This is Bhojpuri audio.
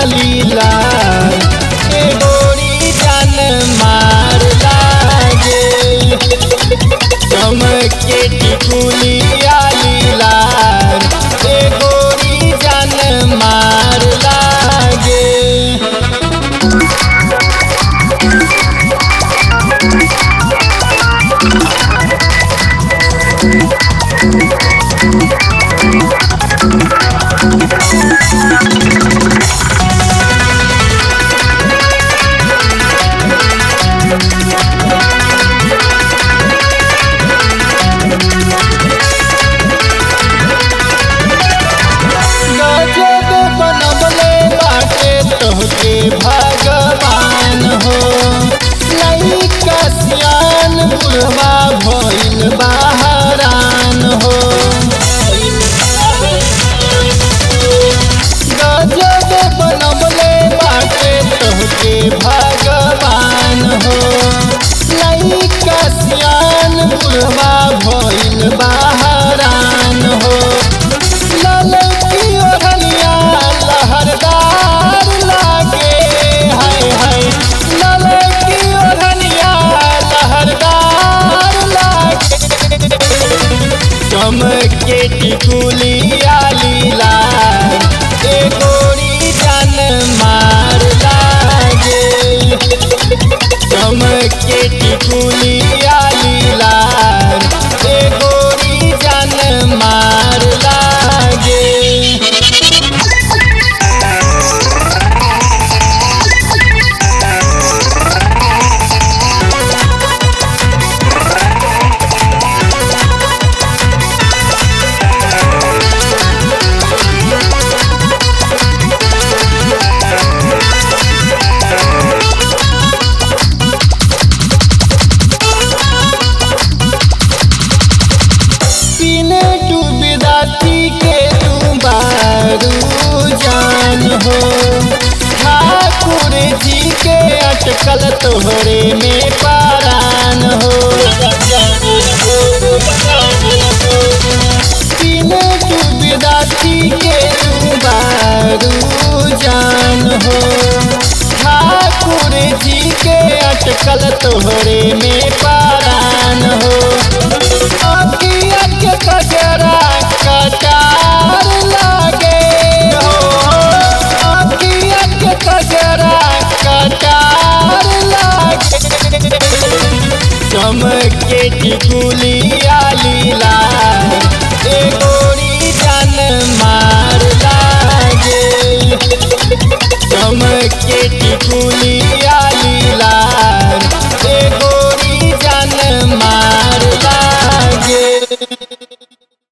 लीला ए गोरी जान मार लागे चमके टिकुलिया लीला ए गोरी जान मार लागे गजब बनवले बाटे तोहके भगवान हो लइका सियान बुढ़वा भइल बहरान हो गजब बनवले बाटे तोहके भगवान हो लइका सियान बुढ़वा भइल बहरान हो ललकी ओढ़निया लहरदार लागे हाय हाय ललकी ओढ़निया लहरदार लागे चमके टिकुलिया लीला ए गोरी जान मार लागे चमके टिकुलिया लीला ए गोरी जान मार लागे पीने डूबदा के तू बारू जान हो ठाकुर जी के अटकल तोहरे में पारान हो पीने डूबदा के तू बारू जान हो ठाकुर जी के अटकल तोहरे में पारान हो अखिया के कजरा कटार लागे हो अखिया के कजरा कटार लागे चमके टिकुलिया लीला ए गोरी जान मार लागे चमके टिकुलिया लीला